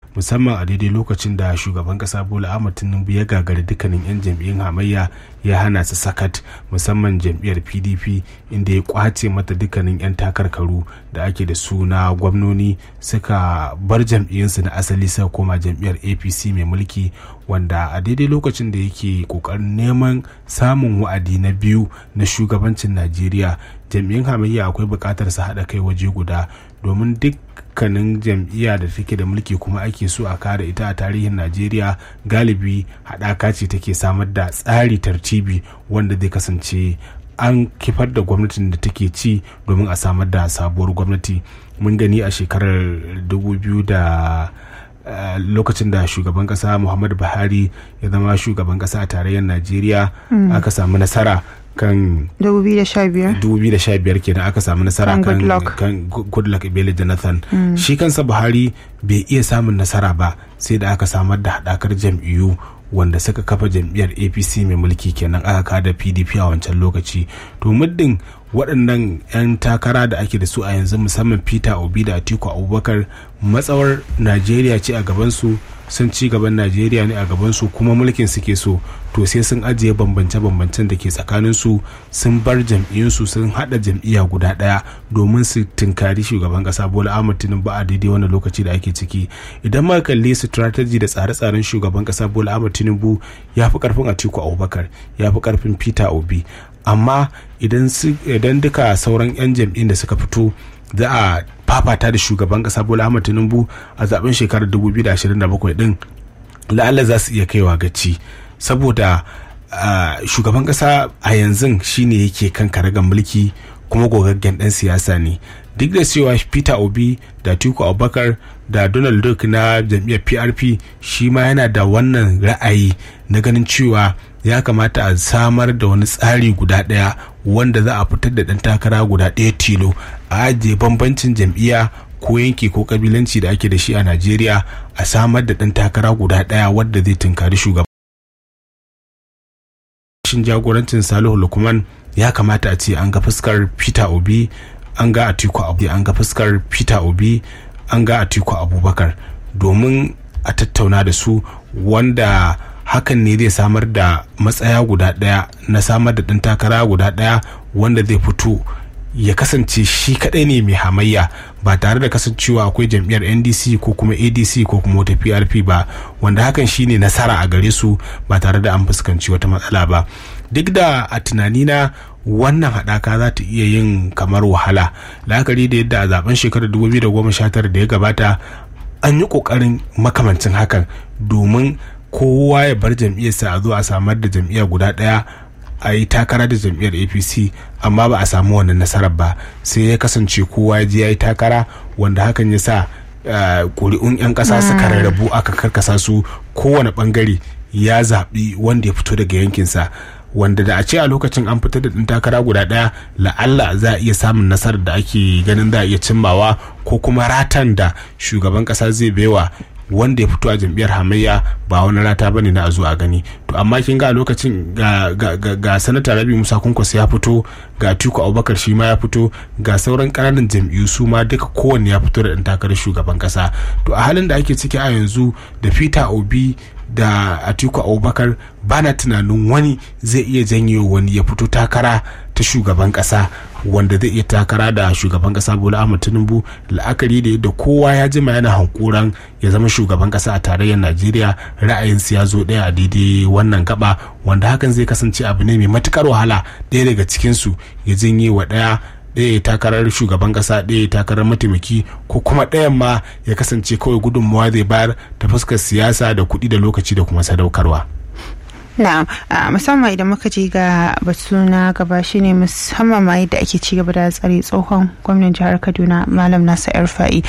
musamman a daidai lokacin da shugaban kasa bola ahmad tinubu ya gagari dukkanin 'yan jam'iyyun hamayya ya hana su sakat musamman jam'iyyar pdp inda ya kwace mata dukkanin 'yan takarkaru da ake da su na gwamnoni suka bar jam'iyyunsu na asali suka koma jam'iyyar apc mai mulki wanda a daidai lokacin da yake kokarin neman samun wa'adi na biyu na shugabancin najeriya jam'iyyun hamayya akwai bukatar su haɗa kai waje guda domin dukkanin jam'iyya da take da mulki kuma ake so a kare ita a tarihin najeriya galibi haɗaka ce take samar da tsari tartibi wanda zai kasance an kifar da gwamnatin da take ci domin a samar da sabuwar gwamnati mun gani a shekarar 2000 da Uh, lokacin da shugaban kasa muhammadu buhari ya zama shugaban kasa a tarayyar najeriya mm. aka samu nasara kan 2015 kenan aka samu nasara kan kan goodluck ebele jonathan mm. shi kansa buhari bai iya samun nasara ba sai da aka samar da haɗakar jam'iyyu wanda suka kafa jam'iyyar apc mai mulki kenan aka kada pdp a wancan lokaci to muddin waɗannan 'yan takara da ake da su a yanzu musamman peter obi da atiku abubakar matsawar najeriya ce a gabansu sun ci gaban najeriya ne a gabansu kuma mulkin suke so to sai sun ajiye bambance-bambancen da ke tsakaninsu sun bar jam'iyyunsu sun haɗa jam'iyya guda ɗaya domin su tunkari shugaban ƙasa bola ahmad tinubu a daidai wannan lokaci da ake ciki idan ma kalli strategy da tsare-tsaren shugaban ƙasa bola ahmad tinubu ya fi ƙarfin atiku abubakar ya fi ƙarfin peter obi amma idan duka sauran 'yan jam'in da suka fito za a fafata da shugaban kasa bola ahmad tinubu a zaben shekarar 2027 din la'alla za su iya kaiwa gaci saboda shugaban kasa a yanzu shine yake kan karagar mulki kuma gogaggen dan siyasa ne duk da cewa peter obi da tiku abubakar da donald duck na jam'iyyar prp shi ma yana da wannan ra'ayi na ganin cewa ya kamata a samar da wani tsari guda ɗaya wanda za a fitar da ɗan takara guda ɗaya tilo a ajiye bambancin jam'iyya ko yanki ko kabilanci da ake da shi a najeriya a samar da ɗan takara guda ɗaya wadda zai tunkari shugaban shin jagorancin salihu lukman ya kamata a ce an ga fuskar peter obi an ga atiku abu an ga fuskar peter obi an ga atiku abubakar domin a tattauna da su wanda hakan ne zai samar da matsaya guda ɗaya na samar da ɗan takara guda ɗaya wanda zai fito ya kasance shi kadai ne mai hamayya ba tare da kasancewa akwai jam'iyyar ndc ko kuma adc ko kuma wata prp ba wanda hakan shine nasara a gare su ba tare da an fuskanci wata matsala ba duk da a tunanina wannan haɗaka za ta iya yin kamar wahala la'akari da yadda a zaben shekarar 2019 da ya gabata an yi ƙoƙarin makamancin hakan domin kowa ya bar jam'iyyarsa a zo a samar da jam'iyya guda ɗaya a yi takara da jam'iyyar apc amma ba a samu wannan nasarar ba sai ya kasance kowa ya je ya yi takara wanda hakan ya sa ƙuri'un 'yan ƙasa suka rarrabu aka karkasa su kowane ɓangare ya zaɓi wanda ya fito daga yankinsa wanda da a ce a lokacin an fitar da ɗin takara guda ɗaya la'alla za a iya samun nasarar da ake ganin za a iya cimmawa ko kuma ratan da shugaban ƙasa zai baiwa wanda ya fito a jam'iyyar hamayya ba wani rata ba ne na a zo a gani to amma kin ga a lokacin ga, ga, ga, ga sanata rabi musa kunkwasa ya fito ga atiku abubakar shi ma ya fito ga sauran ƙananan jam'iyyu su ma duka kowanne ya fito da ɗan takarar shugaban ƙasa to a halin da ake ciki a yanzu da peter obi da atiku abubakar ba na tunanin wani zai iya janyo wani ya fito takara ta shugaban kasa wanda zai iya takara da shugaban kasa bola ahmad tinubu la'akari da yadda kowa ya jima yana hankuran ya zama shugaban kasa a tarayyar najeriya ra'ayinsu ya zo ɗaya a daidai wannan gaba wanda hakan zai kasance abu ne mai matukar wahala ɗaya daga cikinsu ya janye wa ɗaya ɗaya takarar shugaban ƙasa ɗaya takarar mataimaki ko kuma ɗayan ma ya kasance kawai gudunmawa zai bayar ta fuskar siyasa da kuɗi da lokaci da kuma sadaukarwa. na'am musamman idan muka je ga batu na gaba shine musamman ma yadda ake ci gaba da tsare tsohon gwamnan jihar kaduna malam nasa yarfa'i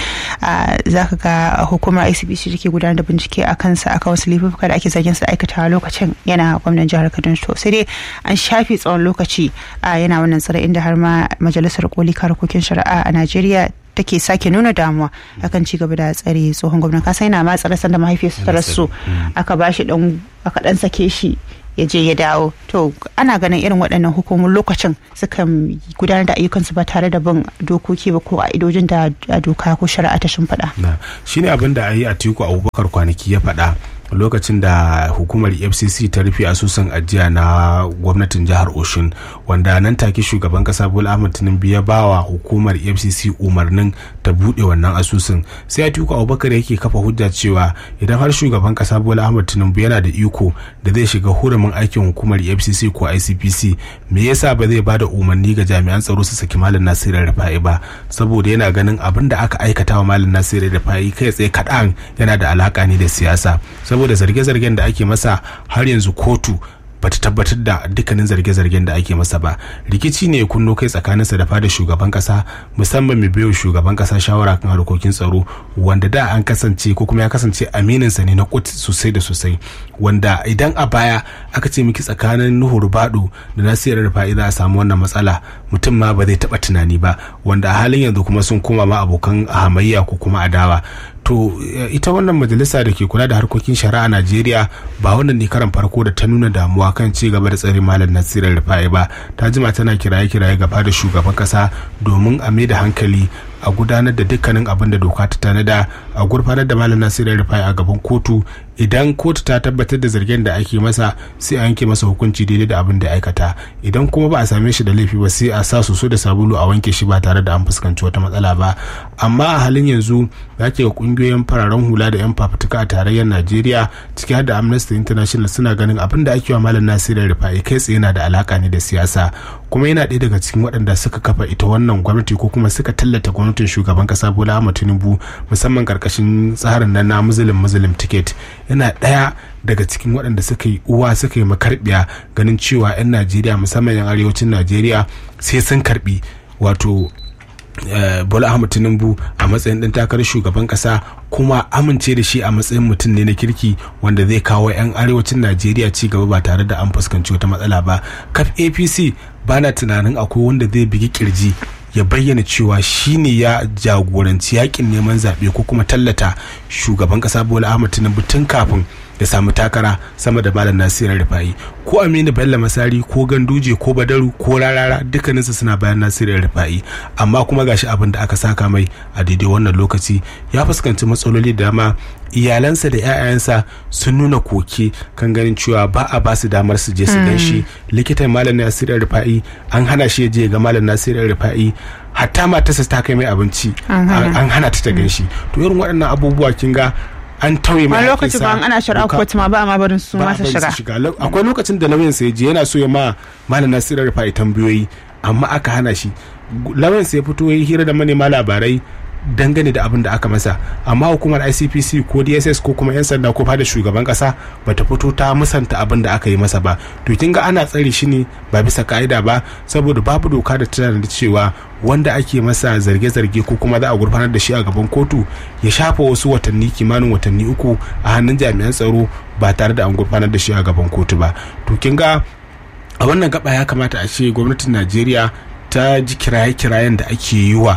za ka ga hukumar icbc da ke gudanar da bincike a kansa aka wasu laifuka da ake zargin sa aikata lokacin yana gwamnan jihar kaduna to sai dai an shafe tsawon lokaci yana wannan tsare inda har ma majalisar koli harkokin shari'a a najeriya take sake nuna damuwa akan ci gaba da tsare tsohon gwamnan kasa yana ma tsare sanda mahaifiyarsa ta rasu aka ba shi dan aka dan sake shi ya je ya dawo to ana ganin irin waɗannan hukumomin lokacin sukan gudanar da ayyukansu ba tare da bin dokoki ba ko idojin da doka ko shari'a ta shimfiɗa. shine abin da ayi a tiku abubakar kwanaki ya faɗa lokacin da hukumar fcc ta rufe asusun ajiya na gwamnatin jihar oshun wanda nan take shugaban kasa bola ahmed tinubu ya bawa hukumar fcc umarnin ta buɗe wannan asusun sai atiku abubakar yake kafa hujja cewa idan har shugaban kasa bola ahmed tinubu yana da iko da zai shiga hurumin aikin hukumar fcc ko icpc me yasa ba zai bada umarni ga jami'an tsaro su saki malam nasiru rufa'i ba saboda yana ganin abin da aka aikata wa malam nasiru rufa'i kai tsaye kaɗan yana da alaka ne da siyasa saboda zarge-zargen da ake masa har yanzu kotu bata tabbatar da dukkanin zarge-zargen da ake masa ba rikici ne kunno kai tsakaninsa da fada shugaban kasa musamman mai biyo shugaban kasa shawara kan harkokin tsaro wanda da an kasance ko kuma ya kasance amininsa ne na kut sosai da sosai wanda idan a baya aka ce miki tsakanin nuhu rubadu da nasiru rufa'i za a samu wannan matsala mutum ma ba zai taba tunani ba wanda a halin yanzu kuma sun koma ma abokan hamayya ko kuma adawa to ita wannan majalisa da ke kula da harkokin shari'a najeriya ba wannan ne karan farko da ta nuna damuwa kan ci gaba da tsare malam nasiru rufa'i ba ta jima tana kiraye-kiraye gaba da shugaban kasa domin a mai da hankali a gudanar da dukkanin abin da doka ta tanada a gurfanar da malam nasiru rufai a gaban kotu idan kotu ta tabbatar da zargin da ake masa sai a yanke masa hukunci daidai da abin da ya aikata idan kuma ba a same shi da laifi ba sai a sa soso da sabulu a wanke shi ba tare da an fuskanci wata matsala ba amma a halin yanzu za ke ga kungiyoyin fararen hula da yan fafutuka a tarayyar najeriya ciki har da amnesty international suna ganin abin da ake wa malam nasiru rufai kai tsaye yana da alaka ne da siyasa kuma yana ɗaya daga cikin waɗanda suka kafa ita wannan gwamnati ko kuma suka tallata gwamnatin shugaban kasa bola ahmad tinubu musamman karkashin tsarin nan na muslim muslim ticket yana ɗaya daga cikin waɗanda suka yi uwa suka yi makarbiya ganin cewa 'yan najeriya musamman 'yan arewacin najeriya sai sun karbi wato Uh, bola ahmad tinubu a matsayin ɗan takarar shugaban ƙasa kuma amince da shi a matsayin mutum ne na kirki wanda zai kawo 'yan arewacin najeriya ci gaba ba tare da an fuskanci wata matsala ba kaf apc bana tunanin akwai wanda zai bigi kirji ya bayyana cewa shine ya jagoranci yakin neman zaɓe ko kuma tallata shugaban ƙasa bola ahmad tinubu tun kafin ya samu takara sama da malam nasiru rufa'i ko aminu bello masari ko ganduje ko badaru ko rarara dukkaninsu suna bayan nasiru rufa'i amma kuma gashi abin da aka saka mai a daidai wannan lokaci ya fuskanci matsaloli da dama iyalansa da 'ya'yansa sun nuna koke kan ganin cewa ba a ba su damar su je su gan shi likitan malam nasiru rufa'i an hana shi ya je ga malam nasiru rufa'i hatta matarsa ta kai mai abinci an hana ta ta gan shi to irin waɗannan abubuwa kin ga an tauye mai lokaci ba ana shari'a kotu ma ba ma barin su ma su shiga akwai lokacin da lauyan sa je yana so ya ma malam nasiru rufa'i tambayoyi amma aka hana shi lauyan sa ya fito ya hira da manema labarai dangane da abin da aka masa amma hukumar icpc ko dss ko kuma 'yan sanda ko fada shugaban kasa bata fito ta musanta abin da aka yi masa ba to kin ga ana tsare shi ne ba bisa ka'ida ba saboda babu doka da tana da cewa wanda ake masa zarge-zarge ko kuma za a gurfanar da shi a gaban kotu ya shafa wasu watanni kimanin watanni uku a hannun jami'an tsaro ba tare da an gurfanar da shi a gaban kotu ba to kin ga a wannan gaba ya kamata a ce gwamnatin najeriya ta ji kiraye-kirayen da ake yi wa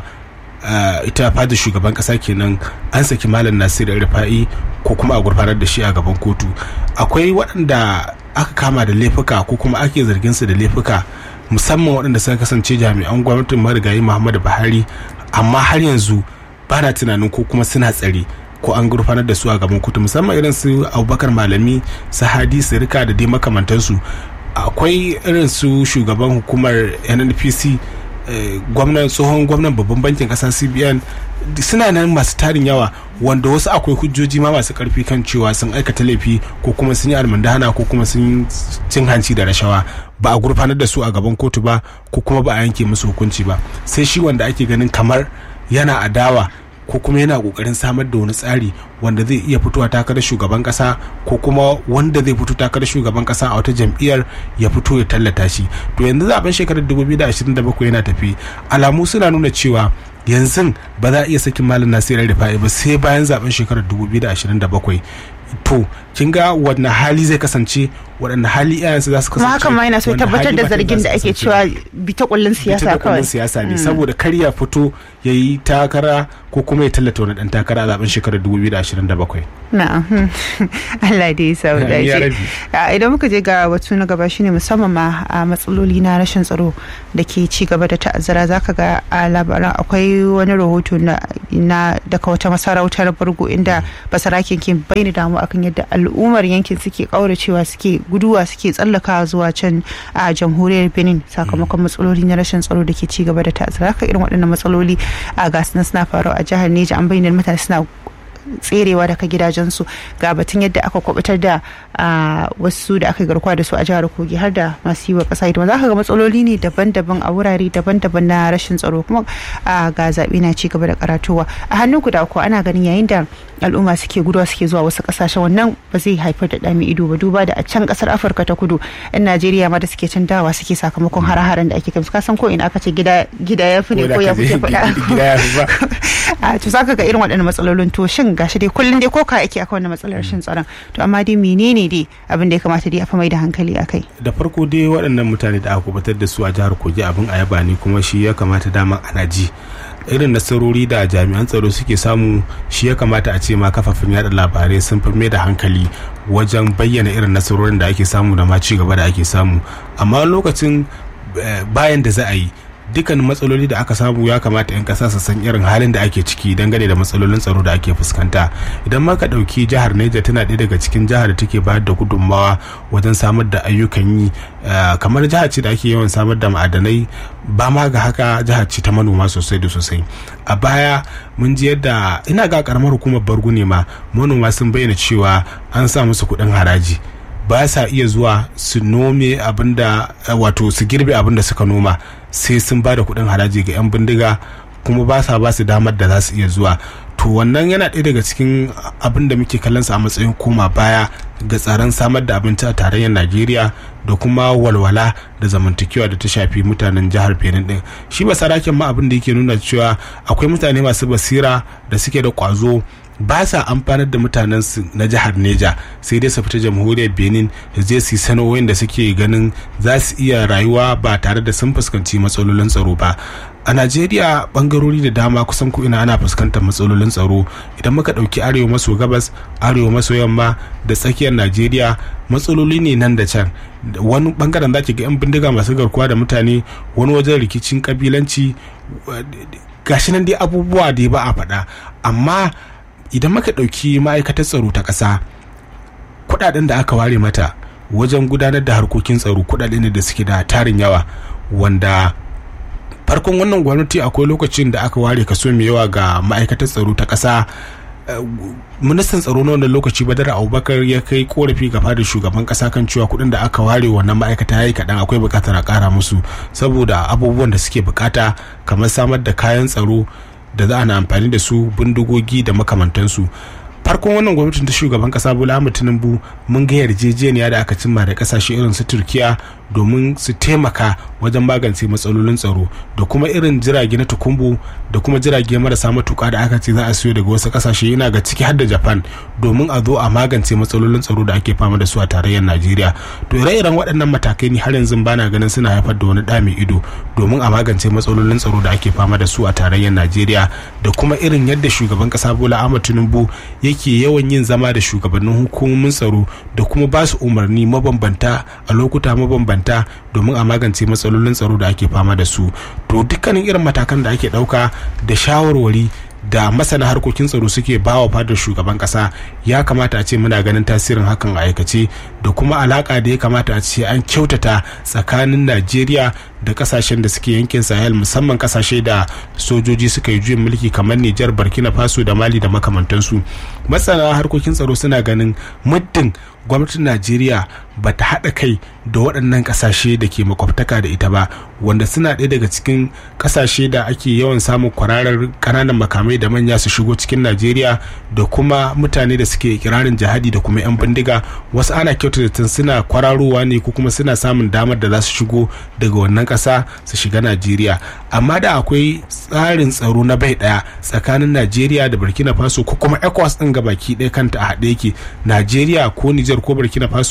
Uh, ita fada shugaban kasa kenan an saki malam nasiru rufa'i ko kuma a gurfanar da shi a gaban kotu akwai waɗanda aka kama da laifuka ko kuma ake zargin su da laifuka musamman waɗanda suka kasance jami'an gwamnatin marigayi muhammadu buhari amma har yanzu ba na tunanin ko kuma suna tsare ko an gurfanar da su a gaban kotu musamman irin su abubakar malami su hadi sirika da dai makamantansu akwai irin su shugaban hukumar nnpc gwamnan tsohon gwamnan babban bankin kasa cbn suna nan masu tarin yawa wanda wasu akwai hujjoji ma masu karfi kan cewa sun aikata laifi ko kuma sun yi almandahana ko kuma sun cin hanci da rashawa ba a gurfanar da su a gaban kotu ba ko kuma ba a yanke musu hukunci ba sai shi wanda ake ganin kamar yana adawa ko kuma yana kokarin samar da wani tsari wanda zai iya fitowa takarar shugaban kasa ko kuma wanda zai fito takarar shugaban kasa a wata jam'iyyar ya fito ya tallata shi to yanzu zaben shekarar 2027 yana tafi alamu suna nuna cewa yanzu ba za a iya sakin malam nasiru rufa'i ba sai bayan zaben shekarar 2027 to kin ga wannan hali zai kasance waɗanne hali iyayensu za su kasance kuma hakan ma yana so tabbatar da zargin da ake cewa bita kullun siyasa kawai siyasa ne saboda kar ya fito ya yi takara ko kuma ya tallata wani dan takara a zaben shekarar 2027 na'am Allah dai ya sau da idan muka je ga batu na gaba shine musamman ma a matsaloli na rashin tsaro da ke ci gaba da ta'azzara zaka ga a labaran akwai wani rahoto na daga wata masarautar bargo inda basarakin ke bayyana damu akan yadda al'ummar yankin suke kauracewa suke guduwa suke tsallakawa zuwa can a jamhuriyar benin sakamakon matsaloli na rashin tsaro da ke ci gaba da ta'azzara haka irin waɗannan matsaloli a gasu suna faruwa a jihar neja an bayyana mutane suna tserewa daga gidajensu ga batun yadda aka kwabatar da wasu da aka garkuwa da su a jihar kogi har da masu yi wa kasa hidima za ka ga matsaloli ne daban-daban a wurare daban-daban na rashin tsaro kuma ga zaɓe na ci gaba da karatuwa a hannun guda ko ana ganin yayin da al'umma suke guduwa suke zuwa wasu kasashen wannan ba zai haifar da ɗami ido ba duba da a can kasar afirka ta kudu yan najeriya ma da suke can dawa suke sakamakon hare-haren da ake kai ka san ko ina aka ce gida ya fi ne ko ya fi faɗa a to zaka ga irin waɗannan matsalolin to shin gashi dai kullum dai koka ake akan wannan matsalar rashin tsaron to amma dai menene dai abin da ya kamata dai a fa mai da hankali akai da farko dai waɗannan mutane da aka kubatar da su a jihar kogi abin a yaba ne kuma shi ya kamata dama ana ji irin nasarori da jami'an tsaro suke samu shi ya kamata a ce ma kafafen yada labarai sun fi mai da hankali wajen bayyana irin nasarorin da ake samu da ma ci gaba da ake samu amma lokacin bayan da za a yi dukkan matsaloli da aka samu ya kamata 'yan kasa su san irin halin da ake ciki dangane da matsalolin tsaro da ake fuskanta idan ma ka ɗauki jihar Niger tana ɗaya daga cikin jihar da take bayar da gudunmawa wajen samar da ayyukan yi kamar jihar ce da ake yawan samar da ma'adanai ba ma ga haka jihar ce ta manoma sosai da sosai a baya mun ji yadda ina ga karamar hukumar bargu ne ma manoma sun bayyana cewa an sa musu kuɗin haraji ba sa iya zuwa su nome abinda wato su girbe abinda suka noma sai sun ba da kuɗin haraji ga 'yan bindiga kuma ba sa ba su damar da za su iya zuwa to wannan yana ɗaya daga cikin abin da muke kallon a matsayin koma baya ga tsaron samar da abinci a tarayyar najeriya da kuma walwala da zamantakewa da ta shafi mutanen jihar benin din shi ba sarakin ma abin da yake nuna cewa akwai mutane masu basira da suke da kwazo ba sa amfanar da mutanen su na jihar neja sai dai su fita jamhuriyar benin da zai su sano'o'in da suke ganin za su iya rayuwa ba tare da sun fuskanci matsalolin tsaro ba a najeriya bangarori da dama kusan ko ina ana fuskantar matsalolin tsaro idan muka ɗauki arewa maso gabas arewa maso yamma da tsakiyar najeriya matsaloli ne nan da can wani bangaren za ga 'yan bindiga masu garkuwa da mutane wani wajen rikicin kabilanci gashi nan dai abubuwa da ba a faɗa amma idan muka ɗauki ma'aikatar tsaro ta ƙasa kuɗaɗen da aka ware mata wajen gudanar da harkokin tsaro kuɗaɗe ne da suke da tarin yawa wanda farkon wannan gwamnati akwai lokacin da aka ware kaso mai yawa ga ma'aikatar tsaro ta ƙasa ministan tsaro na wannan lokaci badar abubakar ya kai korafi ga fadar shugaban kasa kan cewa kuɗin da aka ware wannan ma'aikata ya yi kaɗan akwai buƙatar a ƙara musu saboda abubuwan da suke buƙata kamar samar da kayan tsaro da za a na amfani da su bindigogi da makamantansu farkon wannan gwamnatin ta shugaban kasa bola ahmed tinubu mun ga yarjejeniya da aka cimma da kasashe irin su turkiya domin su taimaka wajen magance matsalolin tsaro da kuma irin jirage na tukumbu da kuma jirage marasa matuka da aka ce za a siyo daga wasu kasashe yana ga ciki har da japan domin a zo a magance matsalolin tsaro da ake fama da su a tarayyar najeriya to ire-iren waɗannan matakai ni har yanzu bana ganin suna haifar da wani ɗa mai ido domin a magance matsalolin tsaro da ake fama da su a tarayyar najeriya da kuma irin yadda shugaban kasa bola ahmed tinubu yake yawan yin zama da shugabannin hukumomin tsaro da kuma ba su umarni mabambanta a lokuta mabambanta domin a magance matsalolin tsaro da ake fama da su to dukkanin irin matakan da ake ɗauka da shawarwari da masana harkokin tsaro suke bawa fadar shugaban kasa ya kamata a ce muna ganin tasirin hakan a aikace da kuma alaka da ya kamata a ce an kyautata tsakanin najeriya da kasashen da suke yankin sahel musamman kasashe da sojoji suka yi juyin mulki kamar nijar burkina faso da mali da makamantansu masana harkokin tsaro suna ganin muddin gwamnatin najeriya ba ta haɗa kai da waɗannan ƙasashe da ke makwabtaka da ita ba wanda suna ɗaya daga cikin ƙasashe da ake yawan samun kwararar ƙananan makamai da manya su shigo cikin najeriya da kuma mutane da suke kirarin jihadi da kuma 'yan bindiga wasu ana kyautata suna kwararowa ne ko kuma suna samun damar da za su shigo daga wannan ƙasa su shiga najeriya amma da akwai tsarin tsaro na bai ɗaya tsakanin najeriya da burkina faso ko kuma ecowas ɗin gabaki ɗaya kanta a haɗe yake najeriya ko nijar ko burkina faso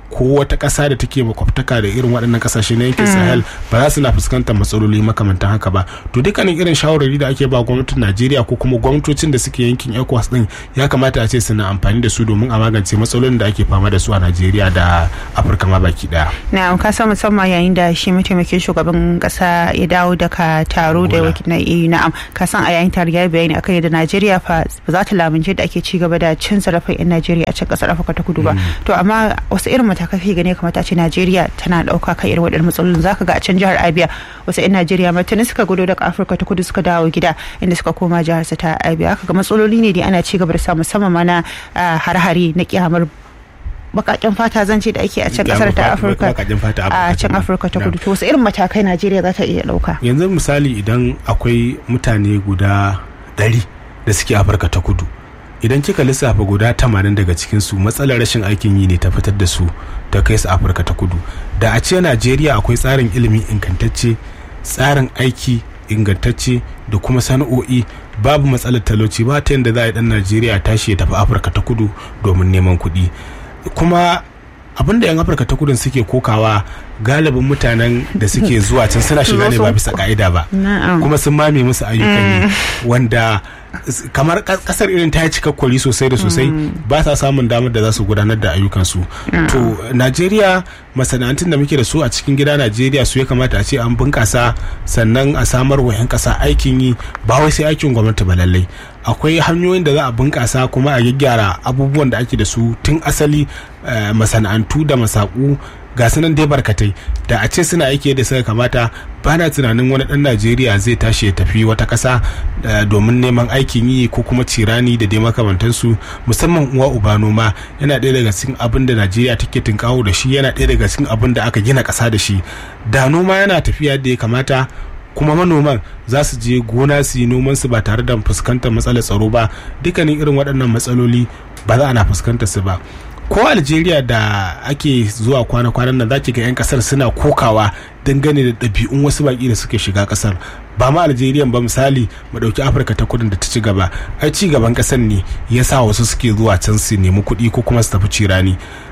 ko wata ƙasa da take makwabtaka da irin waɗannan ƙasashe na yankin sahel ba za su na fuskantar matsaloli makamantan haka ba to dukkanin irin shawarwari da ake ba gwamnatin najeriya ko kuma gwamnatocin da suke yankin ecowas din ya kamata a ce suna amfani da su domin a magance matsalolin da ake fama da su a najeriya da afirka ma baki daya na ka san musamman yayin da shi mataimakin shugaban kasa ya dawo daga taro da na eu na'am ka san a yayin tare ya bayani akan yadda najeriya fa ba za ta lamunce da ake ci gaba da cin zarafin yan najeriya a cikin kasar afirka ta kudu ba to amma wasu irin matakai fi gane kamata ce najeriya tana dauka kan irin waɗannan matsalolin zaka ga a can jihar abia wasu yan najeriya ma tuni suka gudu daga afirka ta kudu suka dawo gida inda suka koma jihar su ta abia haka ga matsaloli ne da ana ci gaba da sa musamman ma na har-hare na kyamar bakaken fata zan ce da ake a can kasar ta afirka a can afirka ta kudu to wasu irin matakai najeriya za ta iya dauka yanzu misali idan akwai mutane guda ɗari da suke afirka ta kudu idan kika lissafa guda tamanin daga cikinsu matsalar rashin aikin yi ne ta fitar da su ta kai su afirka ta kudu da a ce najeriya akwai tsarin ilimi ingantacce tsarin aiki ingantacce da kuma sana'o'i babu matsalar talauci ba ta yadda za a yi dan najeriya tashi ya tafi afirka ta kudu domin neman kuɗi kuma abin da yan afirka ta kudin suke kokawa galibin mutanen da suke zuwa can suna shiga ne ba bisa ka'ida ba kuma sun mame musu ayyukan yi wanda kamar kasar irin ta yi cikakkwari sosai da sosai ba sa samun damar da za su gudanar da ayyukansu to najeriya masana'antun da muke da su a cikin gida najeriya su ya kamata a ce an bunkasa sannan a samar wa 'yan kasa aikin yi ba wai sai aikin gwamnati ba lallai akwai hanyoyin da za a bunkasa kuma a gyaggyara abubuwan da ake da su tun asali masana'antu da masaku ga sunan dai barkatai da a ce suna aiki da suka kamata ba na tunanin wani dan najeriya zai tashi ya tafi wata kasa domin neman aikin yi ko kuma cirani da dai makamantansu musamman uwa uba noma yana ɗaya daga cikin abin da najeriya take tunkawo da shi yana ɗaya daga cikin abin da aka gina ƙasa da shi da noma yana tafiya da ya kamata kuma manoman za su je gona su yi noman su ba tare da fuskantar matsalar tsaro ba dukkanin irin waɗannan matsaloli ba za ana fuskantar su ba ko algeria da ake zuwa kwana-kwanan nan zaki ga 'yan kasar suna kokawa dangane da ɗabi'un wasu baƙi da suke shiga kasar ba ma algeria ba misali mu ɗauki afirka ta kudin da ta ci gaba ai ci gaban kasar ne ya sa wasu suke zuwa can su nemi kuɗi ko kuma su tafi cirani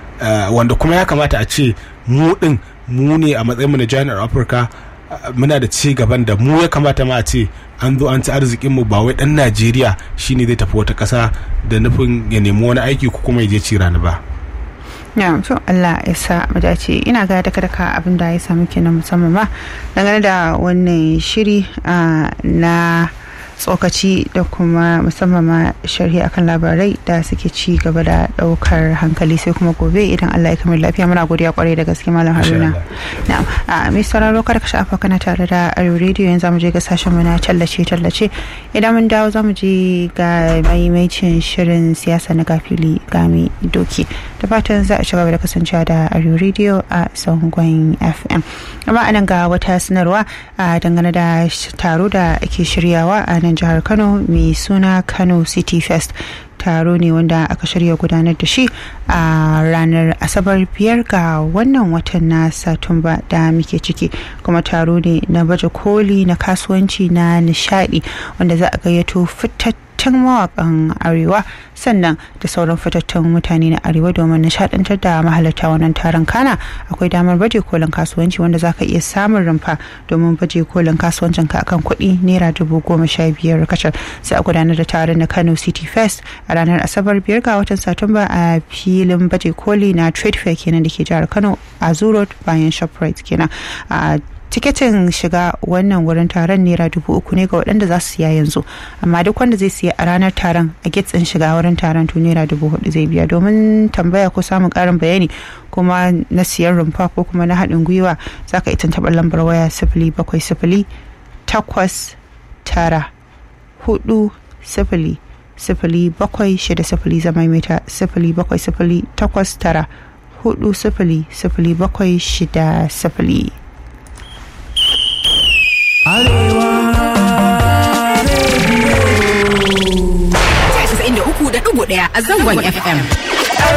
wanda kuma ya kamata a ce mu ɗin mu ne a matsayin mu na jami'ar afirka muna da ci gaban da mu ya kamata ma a ce an zo an ci arzikin mu ba wai dan Najeriya shine zai tafi wata ƙasa da nufin ya nemi wani aiki ko kuma ya je ci rani ba. ya to Allah ya sa mu dace ina ga daka daka abin da ya samu kenan musamman ma dangane da wannan shiri na tsokaci da kuma musamman ma sharhi akan labarai da suke ci gaba da daukar hankali sai kuma gobe idan Allah ya kamar lafiya muna godiya kwarai da gaske malam Haruna na'am a mai sauraro kar ka shafa kana tare da Ayo Radio yanzu mu je ga sashen mu na tallace tallace idan mun dawo zamu je ga maimaicin shirin siyasa na gafili gami doki da fatan za a ci gaba da kasancewa da Ayo Radio a zangon FM amma anan ga wata sanarwa dangane da taro da ake shiryawa a nan jihar kano mai suna kano city fest taro ne wanda aka shirya gudanar da shi a ranar asabar biyar ga wannan watan na satumba da muke ciki kuma taro ne na baje koli na kasuwanci na nishadi wanda za a gayyato fitattun mawakan arewa sannan da sauran fitattun mutane na arewa domin nishadantar da mahalarta wannan taron kana akwai damar baje kolin kasuwanci wanda za ka iya samun rumfa domin baje kolin kasuwancin ka akan kuɗi naira dubu goma sha biyar kacal sai a gudanar da taron na kano city fest a ranar asabar biyar ga watan satumba a filin baje koli na trade fair kenan da ke jihar kano a zuro bayan shoprite kenan a tiketin shiga wannan wurin taron naira dubu uku ne ga waɗanda za su siya yanzu amma duk wanda zai siya a ranar taron a gate ɗin shiga wurin taron to naira dubu hudu zai biya domin tambaya ko samun ƙarin bayani kuma na siyan rumfa ko kuma na haɗin gwiwa za ka ita taɓa lambar waya sifili bakwai sifili takwas tara hudu sifili sifili bakwai shida sifili zama mita sifili bakwai sifili takwas tara hudu sifili sifili bakwai shida sifili. Arewa Radio. uku da ɗigo ɗaya a zangon FM.